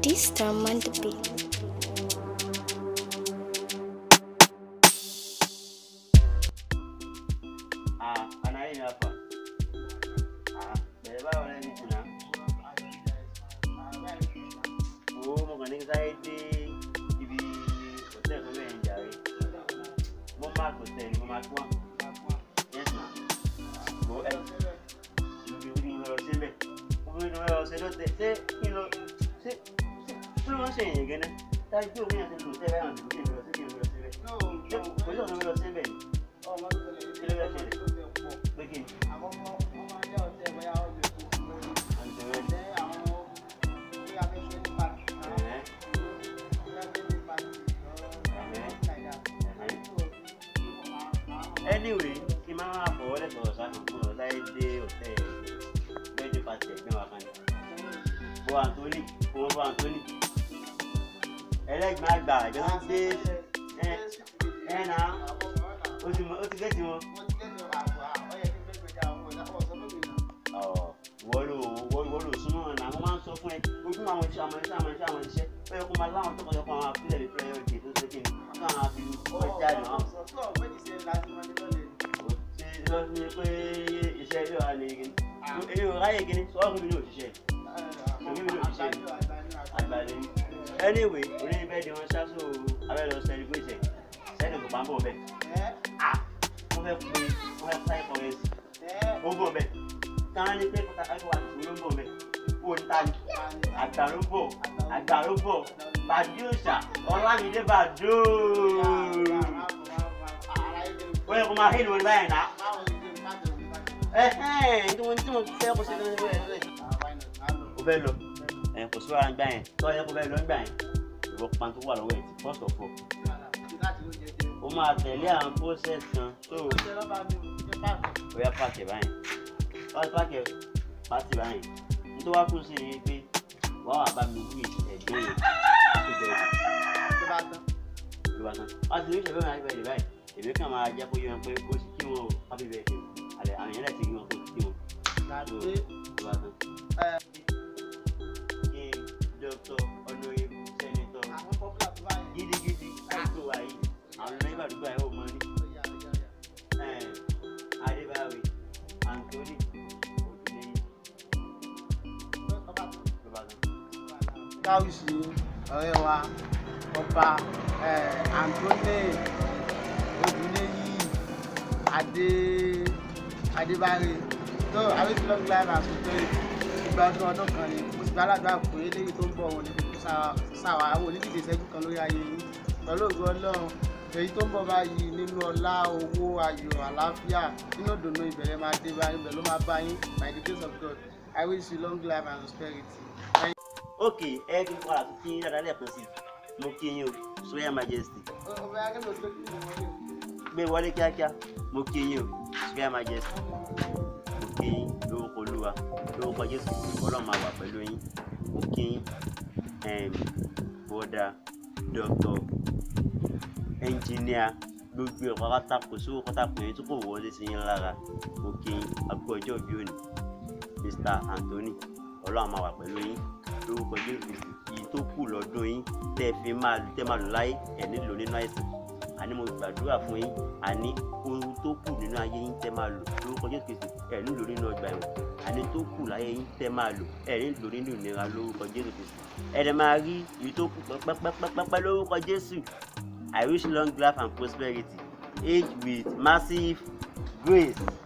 This time on the beat. Ah, anaye hapa. Ah, beba wale ni tuna. Oh, mo kàn ní sáré dé ibi hotel tó bẹ́ẹ̀ ń jàre. Mo máa kò tẹ̀ ni mo máa gbọ́n. Yes ma. Mo ẹ ibi orí mi lọ síbẹ̀. Mo fi lọ lọ ṣe lọ́tẹ̀. Ṣé kí lọ ṣé ṣé kí ló ń ṣe èyàn gẹ́nẹ́? Táyé pé òun yàn ti lò tẹ́ báyọ̀ ní kí n lọ sí kí n lọ síbẹ̀. Ṣé kò sí ọ̀nà mi lọ síbẹ̀ ni? Kí ló fẹ́ ṣẹlẹ̀? Pé kí ni? anyway kí n máa máa fọwọ́ lẹ̀ sọ̀rọ̀ sáà fún ọ láyé dé òtẹ́ lẹ́jọ́ pàṣẹ ẹgbẹ́ wa kan ní. bo Anthony owó bo Anthony ẹlẹ́gbẹ̀ẹ́ àgbà ìjọ ń dé ẹ ẹ nà ó ti mọ- ó ti gẹ́tì wọn. ọ̀ wọ́n lò wọ́n wọ́n lò súnmọ́ ọ̀nà àwọn máa ń sọ fún ẹ ojú àwọn iṣẹ́ àwọn iṣẹ́ àwọn iṣẹ́ àwọn iṣẹ́ ó yẹ kó máa láwọn tó kọjá fún àwọn àfihàn ìfẹ́ yọ̀ dé tó ṣe kí ni káwọn àfi wọ́n jáde wọn ṣe lọ sí pé iṣẹ́ ilé wa ni gini èyí ò ráyè gini sọ́ọ́rù mi ní òṣìṣẹ́ àgbàdo yìí anyway orí bẹ́ẹ̀ di wọn ṣáṣọ abẹ́ lọ celebrate ẹ̀ sẹ́ni kò bá ń bọ̀ bẹ́ẹ̀ ah wọ́n fẹ́ pe wọ́n fẹ́ sáyé kọ́rẹ́sì ó ń bọ̀ bẹ́ẹ̀ táwọn ní pé kọ́tà kájọ wà ló ń bọ̀ bẹ́ẹ̀ ó ń ta ni àgbà ló ń bọ̀ àgbà ló ń bọ̀ bàdúùsà ọlámídé bàdúù ó yẹ kó máa hí ni wọn báyìí náà ẹhẹ́n tí wọ́n tí wọ́n fẹ́ kó ṣe lórí ẹ̀ lórí. o fẹ́ lọ ẹ̀ kò sí wàrà gbà yẹn tọ́ yẹ kó fẹ́ lọ gbà yẹn ìwọ pan tó wà lọ́wọ́ ẹ̀ tí first of all o máa tẹ̀lé àwọn process kan tó o yá pàkẹ́ báyìí wọ́n pàkẹ́ pàtì báyìí nítorí wá kú sí ni pé wọ́n wà bá mi wí ẹ̀gbẹ́ yẹn láti bẹ̀rẹ̀ ló bá tán wọ́n ti ní ìṣẹ̀fẹ́ mi láti bẹ̀rẹ̀ báyìí èmi kàn máa jẹ́ kó yẹ wọn pé ó sì kí wọn o happy birthday àlẹ́ àwọn èèyàn lẹ́sìn kí wọn kó kí wọn ló ló bá tán. kí dókítà ọ̀nàyẹ̀bù sẹ́nitọ̀ gidigidi káàtó wa yìí àwọn ọ̀nà ìbàdúgbò ẹ̀ ò mọ ní. adébáwé anthony òdùnẹ́yìn ló bá tán. káwùsì ọ̀rẹ́ wa ọba antoni odùnẹ́yì adé adébárè tó àwíjì long life and prosperity ìgbádùn ọdún kan ni mo sì bá aládùn àpò eléyìí tó ń bọ̀ wọn níbi kó sáwà àwọn onídìdí ìṣẹ́jú kan lórí ayé yín pẹ̀lú ògo ọlọ́run èyí tó ń bọ̀ báyìí nínú ọlá owó ayọ̀ àlàáfíà nínú ìdùnnú ìbẹ̀rẹ̀ máa dé bá yín ibẹ̀ ló máa bá yín by the grace of God I wish you long life and prosperity. ok ẹ kí n kọ́ àti kí dáadáa lẹ́ẹ̀kan sí i mo kí yín o sọ́yà majesty ọbẹ̀ akẹ́lẹ́ òṣèlú kí ni mo ní. gbé wọlé kíákíá mo kí yín o sọ́yà majesty mo kí yín lórúkọ olúwa lórúkọ jésù ọlọ́run máa wà pẹ̀lú yín mo kí yín em, bọ́dà dọ́kítọ̀ ẹnjìníà gbogbo ẹ̀ pátá kò sí owó pátá pé tó kò wọlé sí yín lára mo kí yín àgbo ọjọ́ òbí òní mr anthony ọlọ́run máa wà pẹ̀lú yín lórúkọ jésù yìí tó kù lọ́dún yín tẹ́ ẹ fi máa tẹ́ máa lò láyé ẹ̀ nílò nínú àìsàn àní mo gbàdúrà fún yín àní ohun tó kù nínú ayé yín tẹ́ máa lò lórúkọ jésù kristu ẹ̀ nílò nínú ọgbà ẹ̀wọ̀n àní tó kù láyé yín tẹ́ máa lò ẹ̀ nílò nínú ìnira lórúkọ jésù kristu ẹ̀ dẹ̀ máa rí èyí tó kù pẹ́pẹ́pẹ́pẹ́ lórúkọ jésù i wish long life and prosperity age with massive grace